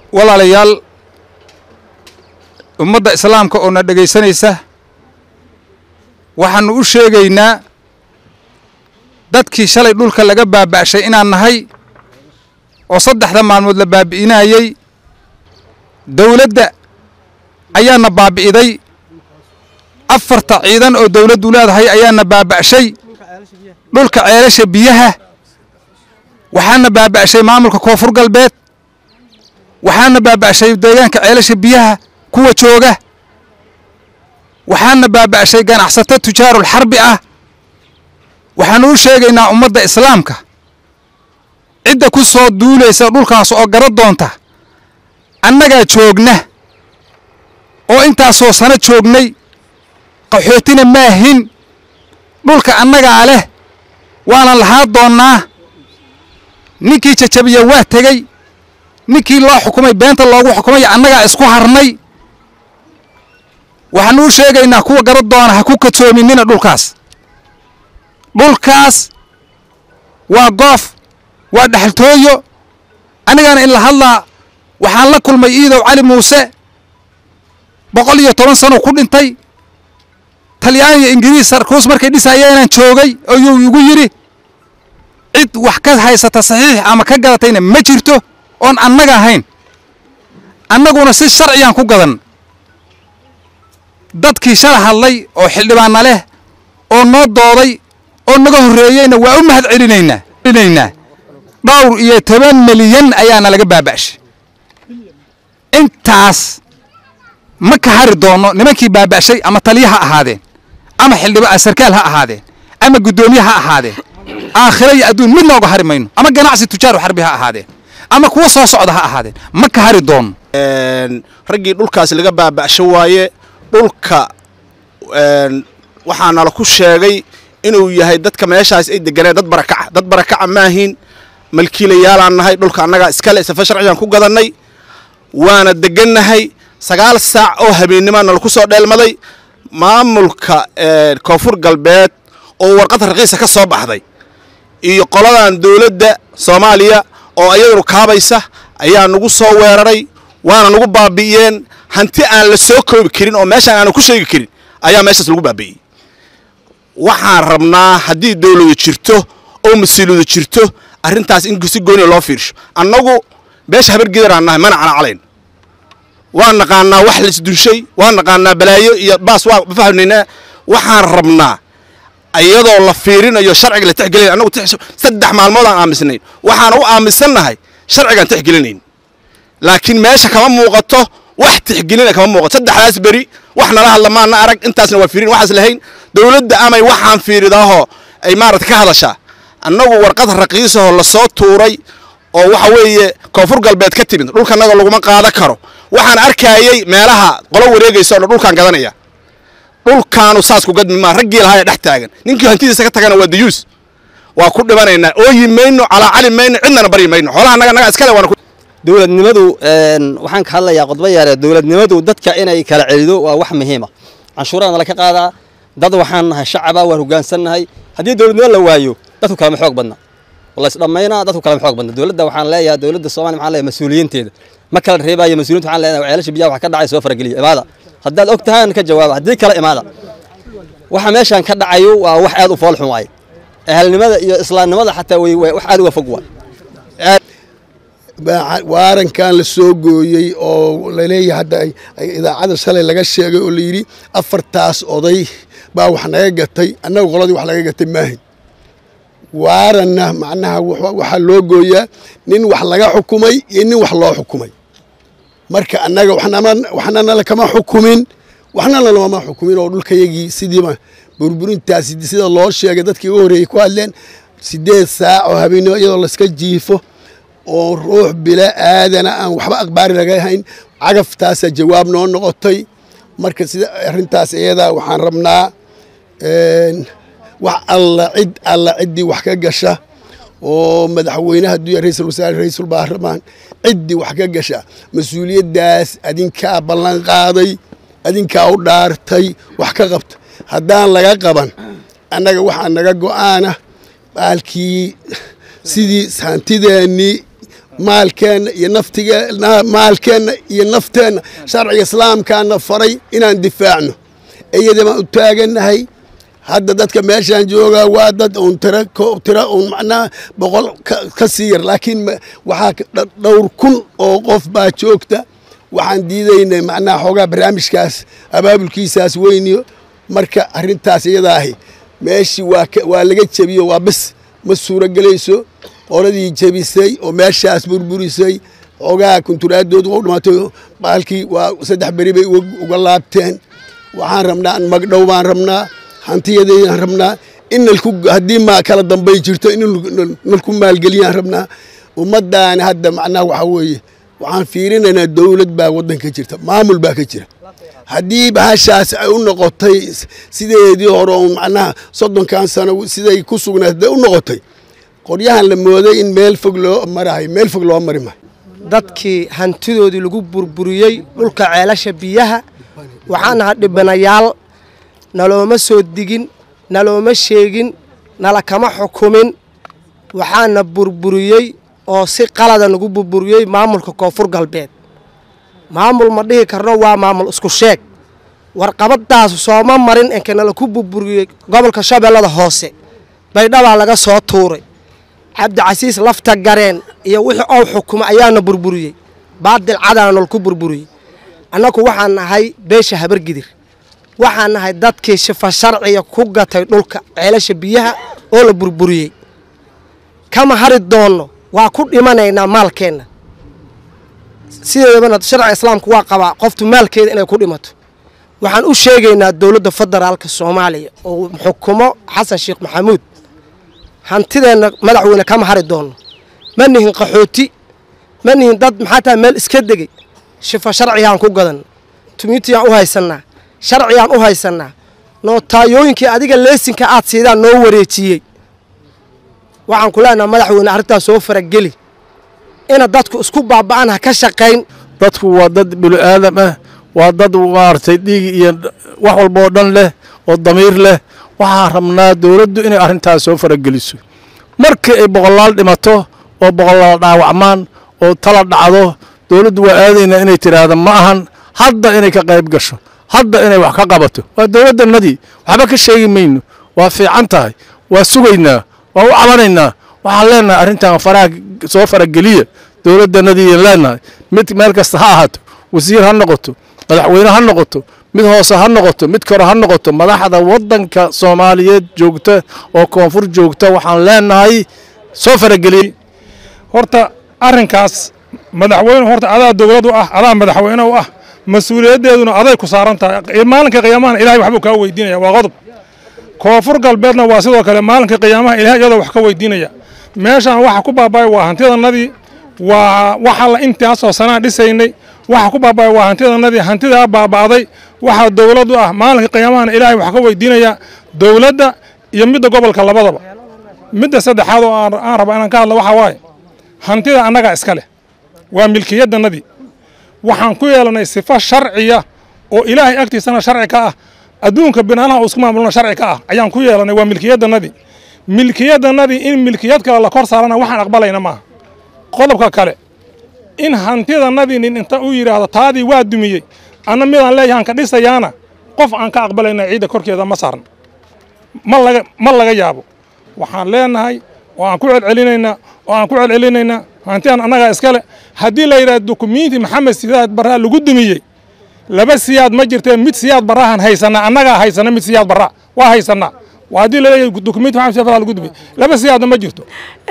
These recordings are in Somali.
walaalayaal ummadda islaamka oo na dhegaysanaysa waxaannu u sheegaynaa dadkii shalay dhulka laga baaba'shay inaan nahay oo saddexda maalmood la baabi'inayey dawladda ayaana baabi'iday afarta ciidan oo dawladdu leedahay ayaana baaba'shay dhulka ceelasha biyaha waxaana baaba'shay maamulka koonfur galbeed waxaana baaba'shay deegaanka ceelasha biyaha kuwa jooga waxaana baaba'shay ganacsato tujaarul xarbi ah waxaanu u sheegaynaa ummadda islaamka cidda ku soo duulaysa dhulkaas oo gara doonta annagaa joogna oo intaasoo sano joognay qaxootina maahin dhulka annagaa leh waanan lahaa doonnaa ninkii jajabiya waa tegey ninkii loo xukumay beenta loogu xukumay annagaa isku harnay waxaanu u sheegaynaa kuwa gara doona ha ku kadsoominina dhulkaas dhulkaas waa goof waa dhexaltooyo anigana in la hadlaa waxaan la kulmay iidow cali muuse boqol iyo toban sano ku dhintay talyaan iyo ingiriis sarkuus markay dhisayeenaan joogay ayuu igu yidhi cid wax ka haysata saxiix ama ka gadatayna ma jirto oon annaga ahayn annaguna si sharciyaan ku gadan dadkii shala hadlay oo xildhibaanna leh oo noo dooday oo naga horreeyeyna waa u mahad celinaynaa celinaynaa dhowr iyo toban milyan ayaana laga baaba'shay intaas ma ka hari doonno nimankii baaba'shay ama taliya ha ahaadeen ama xildhiba sarkaal ha ahaadeen ama guddoomiye ha ahaadeen aakhira iyo adduun mid nooga hari mayno ama ganacsi tujaaru xarbi ha ahaadeen ama kuwa soo socda ha ahaadeen ma ka hari doonno raggii dhulkaas laga baaba'sho waaye dhulka waxaa nala ku sheegay inuu yahay dadka meeshaas ay deganeen dad barakaca dad barakaca maahin malkiilayaalaan nahay dhulka annagaa iskale safa sharcigaan ku gadannay waana degannahay sagaal saac oo habeennima nala ku soo dheelmaday maamulka koonfur galbeed oo warqad raqiisa ka soo baxday iyo qoladan dowladda soomaaliya oo ayadunu kaabaysa ayaa nagu soo weeraray waana nagu baabi'iyeen hanti aan la soo koobi karin oo meeshaan aanan ku sheegi karin ayaa meeshaas lagu baabi'iyey waxaan rabnaa haddii dawladu jirto oo mas-uuliyadu jirto arrintaas in si gooniya loo fiirsho annagu beesha habargedaraan nahay mana canacalayn waan naqaanaa wax laisdunshay waan naqaanaa balaayo iyo baas waa fahnaynaa waxaan rabnaa iyadoo la fiirinayo sharciga la tixgelinayn annagu saddex maalmood aan aamisnayn waxaan u aaminsannahay sharcigaan tixgelinayn laakiin meesha kama muuqato wax tixgelina kama muuqato saddexdaas beri wax nala hadla maana arag intaasna waa fiirin waxaas lahayn dowladda amay waxaan fiiridaahoo ay maarata ka hadashaa annagu warqad raqiisahoo lasoo tuuray oo waxa weeye koonfur galbeed ka timid dhulkanaga laguma qaada karo waxaan arkaayey meelaha qolo wareegaysa o dhan dhulkaan gadanaya dhulkaanu saas ku gadmi maa raggii lahaa ee dhex taagan ninkii hantidiisa ka tagana waa dayuus waa ku dhibanaynaa ooyi mayno calaacali mayno cidnana baryi mayno xoolaha naga naga iskale waana dowladnimadu waxaan ka hadlayaa qodbo yaare dowladnimadu dadka inay kala celido waa wax muhiima canshuurada nala ka qaadaa dad waxaan nahay shacaba waan hogaansannahay haddii dowladnimo la waayo dadku kalama xoog badna laysdhammaynaa dadku kalama xoog badna dowladda waxaan leeyahay dowladda soomaliya waxaan leeyahay mas-uuliyiinteeda ma kala reebaayo mas-uuliyiinta waxaan leeyahay ceelasha biyaha wax ka dhacay soo farageliya imaada haddaad og tahaan ka jawaaba haddii kale imaada waxa meeshaan ka dhacayo waa wax aad u fool xun waaye ehelnimada iyo islaamnimada xataa way wax aad uga fog waay waarankan la soo gooyey oo laleeyahay hadda idaacada shalay laga sheegay oo layidhi afartaas oday baa wax naga gatay annaga qoladii wax laga gatay maahin waaranna macnaha waxaa loo gooyaa nin wax laga xukumay iyo nin wax loo xukumay marka annaga waxna nala kama xukumin waxna nalama xukumin oo dhulkayagii sidiiba burburintaasi sida loo sheegay dadkii ugu horreeyey ku hadleen siddeed saac oo habeennimo iyadoo layska jiifo oo ruux bila aadana aan waxba akhbaari laga hayn cagaftaasa jawaab noo noqotay marka sida arrintaas iyadaa waxaan rabnaa wax alla cid alla ciddii wax ka gasha oo madaxweynaha duya ra-iisul wasaare ra-iisul baarlamaan ciddii wax ka gasha mas-uuliyaddaas adinkaa ballan qaaday adinkaa u dhaartay wax ka qabta haddaan laga qaban annaga waxaa naga go'aana baalkii sidii hantideennii maalkeenna iyo naftige maalkeenna iyo nafteenna sharciga islaamkaana faray inaan difaacno iyada baan u taagannahay hadda dadka meeshaan joogaa waa dad uun tira tira uun macnaha boqol ka sii yar laakiin waxaa dhowr kun oo qof baa joogta waxaan diidaynay macnaha xoogaa barnaamijkaas abaabulkiisaas weyniyo marka arrintaas iyada ahi meeshii waa waa laga jebiyo waa bis ma suuragelayso qoladii jebisay oo meeshaas burburisay xoogaa kunturaadoodu u dhimaatay baalkii waa saddex beri bay uga laabteen waxaan rabnaa magdhow baan rabnaa hantiyadeydaan rabnaa in nalku haddii ma kala dambay jirto in nalku maalgeliyaan rabnaa ummaddaani hadda macnaha waxaa weeye waxaan fiirinaynaa dowlad baa waddanka jirta maamul baa ka jira haddii bahashaas ay u noqotay sideedii hore oo macnaha soddonkan sano siday ku sugnayd hadday u noqotay qoryahan la mooday in meel fog loo marahay meel fog loo mari maayo dadkii hantidoodii lagu burburiyey dhulka ceelasha biyaha waxaan ahaa dhibanayaal nalooma soo digin nalooma sheegin nala kama xukumin waxaana burburiyey oo si qalada nagu burburiyey maamulka koonfur galbeed maamul ma dhihi karno waa maamul isku sheeg warqabadaas sooma marin enka nala ku burburiyey gobolka shabeellada hoose baydhabaa laga soo tuuray cabdicasiis lafta gareen iyo wixii ou xukumay ayaana burburiyey baadil cadaana nal ku burburiyey annagu waxaan nahay beesha habargidir waxaan nahay dadkii shifa sharciga ku gatay dhulka ceelasha biyaha oo la burburiyey kama hari doonno waa ku dhimanaynaa maalkeenna sideedabana sharciga islaamku waa qabaa qoftu maalkeeda inay ku dhimato waxaan u sheegaynaa dowladda federaalka soomaaliya oo xukumo xasan sheekh maxamuud hantideenna madaxweyne kama hari doonno ma nihin qaxooti ma nihin dad maxaa tahay meel iska degay shifa sharcigaan ku gadanna tumiitiyaan u haysannaa sharcigaan u haysannaa nootayooyinkii adiga leesinka aad siidaan noo wareejiyey waxaan ku leenaha madaxweyne arrintaas soo farageli ina dadku isku baaba'an ha ka shaqayn dadku waa dad bini-aadam ah waa dad maaragtay dhiig iyo wax walba oo dhan leh oo damiir leh waxaan rabnaa dowladdu inay arrintaas soo farageliso markii ay boqolaal dhimato oo boqolaal dhaawacmaan oo tala dhacdo dowladdu waa aadaynaa inay tidhaahdo ma ahan hadda inay ka qayb gasho hadda inay wax ka qabato waa dowladdannadii waxba ka sheegi mayno waa fiican tahay waa sugaynaa waa u cabanaynaa waxaan leenahay arrintan faraha soo farageliya dowladdannadii leenahay mid meel kasta ha ahaato wasiir ha noqoto madaxweyne ha noqoto mid hoose ha noqoto mid kore ha noqoto madaxda waddanka soomaaliyeed joogta oo koonfur joogta waxaan leenahay soo farageliya horta arrinkaas madaxweyne horta adaa dowlad u ah adaa madaxweyne u ah mas-uuliyaddeeduna aday ku saaran tahay maalinka qiyaamahana ilahay waxbuu kaa weydiinaya waa qodob koonfur galbeedna waa sidoo kale maalinka qiyaamaha ilahay iyadoo wax ka weydiinaya meeshaan waxa ku baaba'ay waa hantidannadii waa waxa la intaasoo sanaa dhisaynay waxa ku baaba'ay waa hantidannadii hantidaa baaba'day waxaa dowlad u ah maalinka qiyaamahana ilaahay wax ka weydiinaya dowladda iyo midda gobolka labadaba midda saddexaad oo aan raba inaan ka hadla waxaa waaye hantida annagaa iska leh waa milkiyaddannadii waxaan ku yeelanay sifo sharciya oo ilaahay agtiisana sharci ka ah adduunka binaanaha uu isku maamulna sharci ka ah ayaan ku yeelanay waa milkiyaddannadii milkiyaddannadii in milkiyad kale la kor saarana waxaan aqbalayna maaha qodobka kale in hantidannadii nin inta uu yidhaahdo taadii waa dumiyey anna midaan leeyahaan ka dhisayaana qof aan ka aqbalayna ciidda korkeeda ma saarna ma laga ma laga yaabo waxaan leenahay oo aan ku celcelinaynaa oo aan ku celcelinaynaa hantidan annagaa iskale haddii la yidhahdo dukumiinti maxamed siyaad barraa lagu dumiyey laba siyaad ma jirtee mid siyaad barrahan haysanaa annagaa haysana mid siyaad barraa waa haysanaa waa haddii laleeyahay dukumiinti maxamed siyaad barraa lagu dumiyey laba siyaadna ma jirto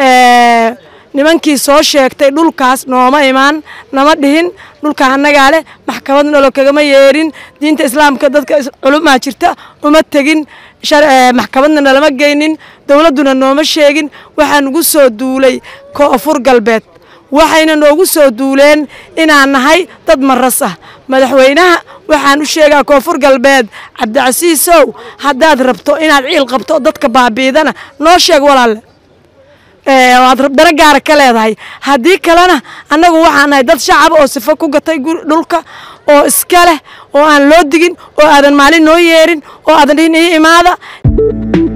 nimankii soo sheegtay dhulkaas nooma imaan nama dhihin dhulka annagaa leh maxkamad nalo kagama yeerin diinta islaamka dadka culumaa jirta uma tegin maxkamadna nalama geynin dowladduna nooma sheegin waxaa nugu soo duulay koonfur galbeed waxayna noogu soo duuleen inaan nahay dad maras ah madaxweynaha waxaan u sheegaa koonfur galbeed cabdicasiisow haddaad rabto inaad ciil qabto dadka baabiidana noo sheeg walaalle waad daro gaara ka leedahay haddii kalena annagu waxaan nahay dad shacaba oo sifo ku gatay dhulka oo iska leh oo aan loo digin oo aadan maalin noo yeerin oo aadan dhihin ii imaada